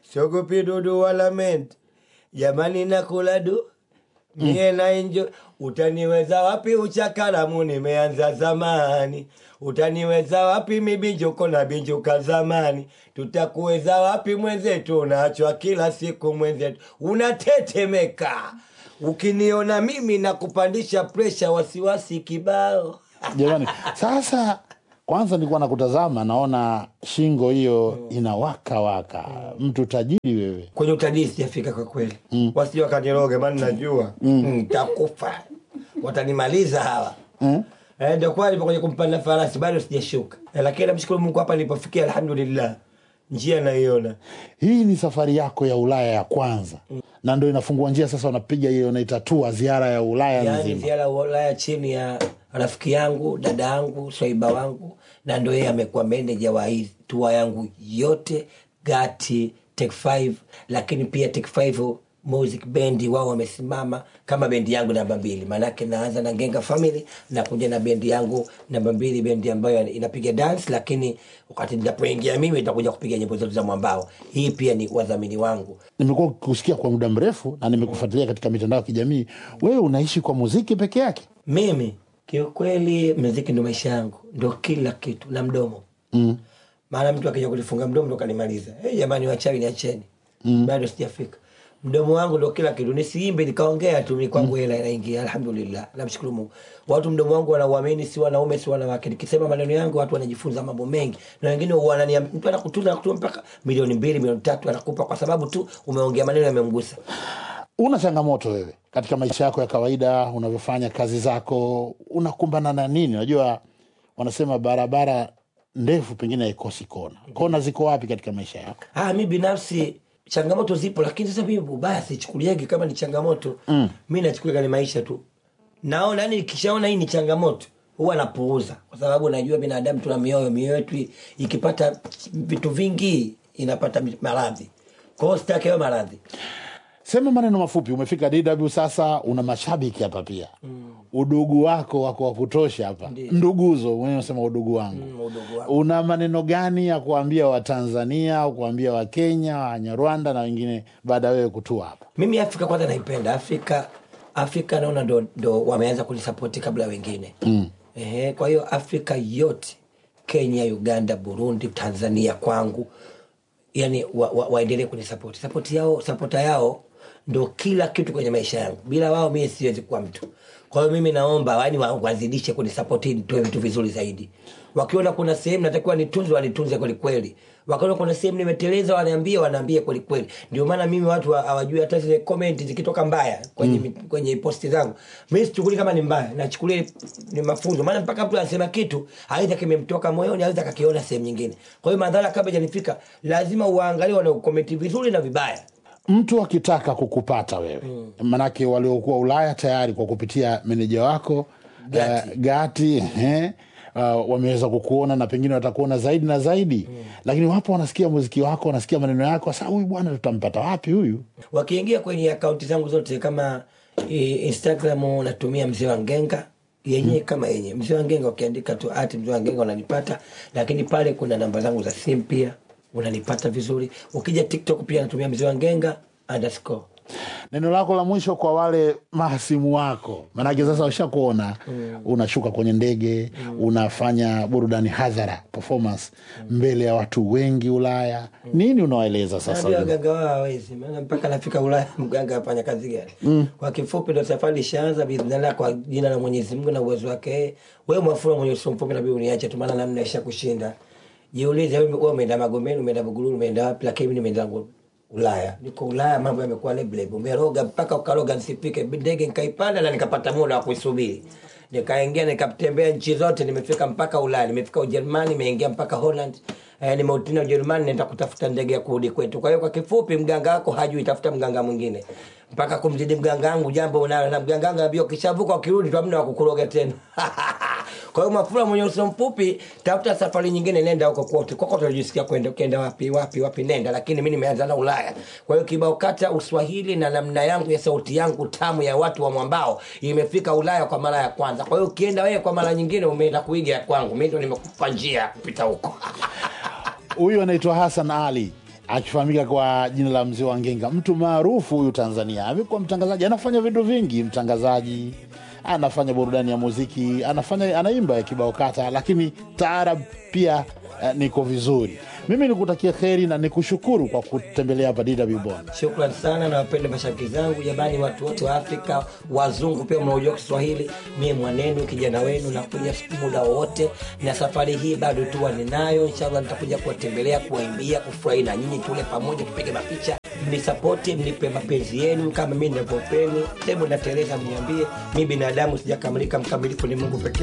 siogopi dudu wala ment jamani nakula du mie na enjo utaniweza wapi uchakaramu nimeanza zamani utaniweza wapi mibinjuko na binjuka zamani tutakuweza wapi mwenzetu unaachwa kila siku mwenzetu unatetemeka ukiniona mimi na kupandisha presha wasiwasi kibao jamani sasa kwanza nilikuwa nakutazama naona shingo hiyo inawaka waka mtu tajiri wewe kwenye utalii sijafika kwa kweli mm. wasije wakaniroge maana najua ntakufa watanimaliza hawa mm? Eh, ndio kwa nipo kwenye kumpanda farasi bado sijashuka eh, lakini namshukuru mungu hapa nilipofikia alhamdulillah njia naiona hii ni safari yako ya ulaya ya kwanza na ndo inafungua njia sasa unapiga hiyo unaita tua ziara ya ulaya yaani nzima ziara ya ulaya chini ya rafiki yangu dada yangu swaiba wangu na ndo yeye amekuwa meneja wa hii tua yangu yote gati tek 5 lakini pia tek 5 music bendi wao wamesimama kama bendi yangu namba mbili maanake naanza na ngenga family nakuja na bendi yangu namba mbili bendi ambayo inapiga dance lakini wakati ninapoingia mimi itakuja kupiga nyimbo zote za mwambao hii pia ni wadhamini wangu nimekuwa kusikia kwa muda mrefu na nimekufuatilia katika mitandao ya kijamii wewe unaishi kwa muziki peke yake mimi kiukweli mziki ndo maisha yangu ndo kila kitu na mdomo mm. maana mtu akija kulifunga mdomo ndo kanimaliza hey, jamani wachawi niacheni mm. bado sijafika mdomo wangu ndo kila kitu nisiimbe nikaongea tu mi kwangu hela inaingia alhamdulillah namshukuru mungu watu mdomo wangu wanauamini si wanaume si wanawake nikisema maneno yangu watu wanajifunza mambo mengi na wengine wanania mtu anakutunza anakutuma mpaka milioni mbili milioni tatu anakupa kwa sababu tu umeongea maneno yamemgusa una changamoto wewe katika maisha yako ya kawaida unavyofanya kazi zako unakumbana na nini unajua wanasema barabara ndefu pengine haikosi kona kona ziko wapi katika maisha yako ah, mi binafsi changamoto zipo lakini sasa mimi ubaya sichukuliagi kama ni changamoto mm. mi nachukulia ni maisha tu naona yani nikishaona hii ni changamoto huwa napuuza kwa sababu najua binadamu tuna mioyo mioyo yetu i- ikipata vitu vingi inapata mi- maradhi kwa hiyo sitaki hayo maradhi sema maneno mafupi umefika dw sasa una mashabiki hapa pia mm. udugu wako wako wa kutosha hapa nduguzo mwenyewe unasema udugu wangu Mm, udugu wangu. una maneno gani ya kuambia watanzania au kuambia wakenya wanyarwanda na wengine baada ya wewe kutua hapa mimi afrika kwanza naipenda afrika afrika naona ndo, ndo wameanza kunisapoti kabla ya wengine mm. Ehe, kwa hiyo afrika yote kenya uganda burundi tanzania kwangu yani waendelee wa, waendelee kunisapoti sapoti yao sapota yao ndo kila kitu kwenye maisha yangu bila wao mimi siwezi kuwa mtu kwa hiyo mimi naomba yani wa- wazidishe kunisapoti nitoe vitu vizuri zaidi wakiona kuna sehemu natakiwa nitunze wanitunze kwelikweli wakiona kuna sehemu nimeteleza wanaambia wanaambia kwelikweli ndio maana mimi watu wa- hawajui hata zile comment zikitoka mbaya kwenye, mm. kwenye posti zangu mi sichukuli kama ni mbaya nachukulia ni mafunzo maana mpaka mtu anasema kitu aidha kimemtoka moyoni aidha kakiona sehemu nyingine kwa hiyo madhara kabla janifika lazima uwaangalie wanaokomenti vizuri na vibaya mtu akitaka kukupata wewe mm. manake waliokuwa ulaya tayari kwa kupitia meneja wako Gati. uh, gati eh, uh, wameweza kukuona na pengine watakuona zaidi na zaidi mm. lakini wapo wanasikia muziki wako wanasikia maneno yako sasa huyu bwana tutampata wapi huyu wakiingia kwenye akaunti zangu zote kama e, instagram natumia mzee wa ngenga yenyewe kama yenye mzee wa ngenga ukiandika tu ati mzee wa ngenga unanipata lakini pale kuna namba zangu za simu pia unanipata vizuri ukija tiktok pia natumia mzee wa ngenga underscore neno lako la mwisho kwa wale mahasimu wako manake sasa washakuona mm. unashuka kwenye ndege mm. unafanya burudani hadhara performance mm. mbele ya watu wengi ulaya mm. nini unawaeleza sasa Naambia waganga wao hawezi maana mpaka nafika ulaya mganga afanya kazi gani mm. kwa kifupi ndo safari ishaanza biidhnillah kwa jina la mwenyezi mungu na uwezo wake wewe mwafura mwenye uso mfupi nabii uniache tu maana namna isha kushinda jiulize wewe wewe umeenda magomeni umeenda buguruni umeenda wapi lakini mimi nimeenda zangu ulaya niko ulaya mambo yamekuwa lebleb umeroga mpaka ukaroga nsipike ndege nikaipanda na nikapata muda wa kuisubiri nikaingia nikatembea nchi zote nimefika mpaka ulaya nimefika ujerumani nimeingia mpaka holland eh, nimeutina ujerumani naenda kutafuta ndege ya kurudi kwetu kwa hiyo kwa kifupi mganga wako hajui tafuta mganga mwingine mpaka kumzidi mganga wangu jambo unalo na mganga wangu ambia ukishavuka ukirudi tu hamna wa kukuroga tena kwa hiyo mafura mwenye uso mfupi tafuta safari nyingine nenda huko kote kokote unajisikia kwenda ukienda wapi wapi wapi nenda lakini mi nimeanza na ulaya kwa hiyo kibao kata uswahili na namna yangu ya sauti yangu tamu ya watu wa mwambao imefika ulaya kwa mara ya kwanza kwa hiyo ukienda wewe kwa mara nyingine umeenda kuiga ya kwangu mi ndo nimekupa njia ya kupita huko huyu anaitwa hasan ali akifahamika kwa jina la mzee wa Ngenga, mtu maarufu huyu Tanzania. Amekuwa mtangazaji, anafanya vitu vingi, mtangazaji, anafanya burudani ya muziki, anafanya anaimba kibao kata, lakini taarab pia eh, niko vizuri. Mimi nikutakia kheri na nikushukuru kwa kutembelea hapa DW Bonn. Shukran sana na wapende mashabiki zangu jamani, watu wote wa Afrika, wazungu pia mnaojua Kiswahili, mie mwanenu kijana wenu, nakuja muda wowote, na safari hii bado tuwa ninayo. Inshallah nitakuja kuwatembelea, kuwaimbia, kufurahi na nyinyi, tule pamoja, tupige mapicha, mnisapoti, mnipe mapenzi yenu kama mi ninavyopeni. Hebu nateleza, mniambie, mi binadamu sijakamilika, mkamilifu ni Mungu pekee.